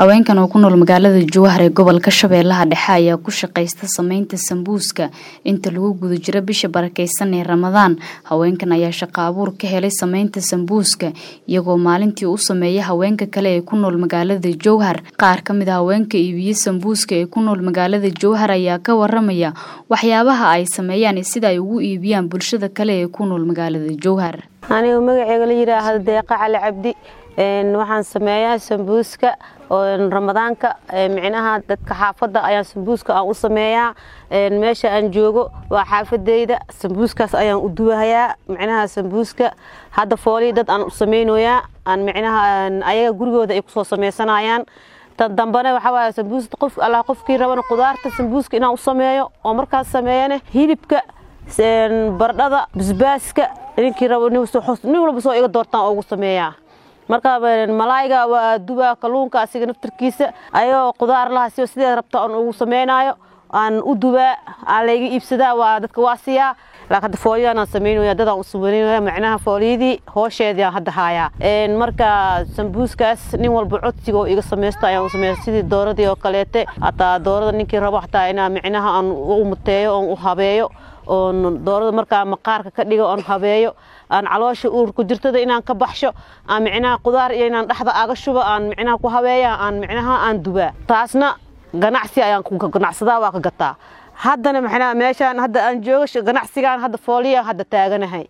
haweenkan oo ku nool magaalada jowhar ee gobolka shabeellaha dhexe ayaa ku shaqaysta sameynta sambuuska inta lagu guda jiro bisha barakeysan ee ramadaan haweenkan ayaa shaqo abuur ka helay sameynta sambuuska iyagoo maalintii u sameeya haweenka kale ee ku nool magaalada jowhar qaar ka mid a haweenka iibiye sambuuska ee ku nool magaalada jowhar ayaa ka waramaya waxyaabaha ay sameeyaan sida ay ugu iibiyaan bulshada kale ee ku nool magaalada jowhar anigu magaceega la yidhaahdo deeqa cali cabdi waxaan sameeyaa sambuuska ramadaanka micnaha dadka xaafadda ayaan sambuuska aan u sameeyaa meesha aan joogo waa xaafadeyda sambuuskaas ayaan u duwahayaa micnaha sambuuska hadda foolii dad aan u samaynoyaa aan micnaha ayaga gurigooda ay kusoo sameysanayaan tan dambena waxaa waaye sambuus qof allah qofkii rabana qudaarta sambuuska inaan u sameeyo oo markaas sameeyane hilibka bardhada basbaaska ninkii rabo nin walba soo iga doortaan oo ugu sameeyaa marka malaayga waa dubaa kalluunka asiga naftarkiisa ayagoo qudaar laha si sideed rabta aan ugu sameynaayo aan u dubaa aan layga iibsadaa waa dadka waa siiyaa laakiin hadda fooliyadaan aan sameynaya dadaan u sameynaya macnaha fooliyadii hoosheedii aan hadda haayaa marka sambuuskaas nin walba codsiga oo iga sameysta ayaan u sameeya sidii dooradii oo kaleete hataa doorada ninkii rabo xataa inaa micnaha aan u muteeyo oon u habeeyo oon doorada markaa maqaarka ka dhigo oon habeeyo aan caloosha uurku jirtada inaan ka baxsho aan micnaha qudaar iyo inaan dhexda aga shubo aan micnaha ku habeeya aan micnaha aan dubaa taasna ganacsi ayaan ku ganacsadaa waa ka gataa haddana maxnaa meeshaan hadda aan joogo ganacsigaan hadda fooliya hadda taaganahay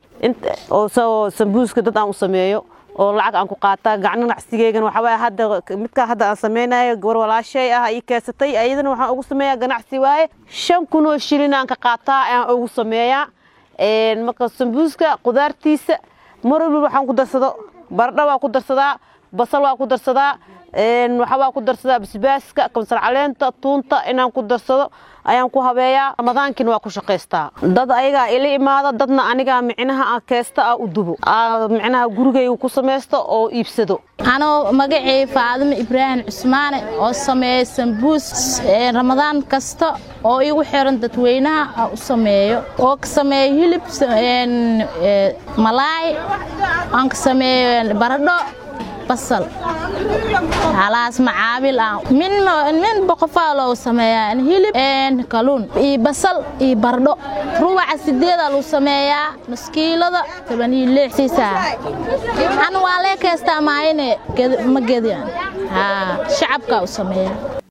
oo sambuuska dad aan u sameeyo oo lacag aan ku qaataa gacno ganacsigeygana waxaa waaye hadda midkaa hadda aan sameynayo gabar walaashay ah ii keesatay ayadana waxaan ugu sameeyaa ganacsi waaye shan kunoo shilin aan ka qaataa ayaan ugu sameeyaa marka sambuuska qudaartiisa mar walba waxaan ku darsado baradho waa ku darsadaa basal waa ku darsadaa waxa waa ku darsadaa basbaaska kamsar caleenta tuunta inaan ku darsado ayaan ku habeeyaa ramadaankiina waa ku shaqaystaa dad ayagaa ila imaada dadna anigaa micnaha keesta ah u dubo micnaha gurigayga ku samaysto oo iibsado anoo magacay faadimo ibraahim cusmaane oo sameeya sambuus ramadaan kasta oo igu xiran dadweynaha aan u sameeyo oo ka sameeya hilib malaay aan ka sameeyo baradho basal halaas macaabil ah min min boqofaa loogu sameeyaa hilib kaluun iyo basal iyo bardho ruwaca sideedaa lagu sameeyaa maskiilada toban iyo lix siisaa an waa lee keestaa maayine ma gedian shacabkaa u sameeyaa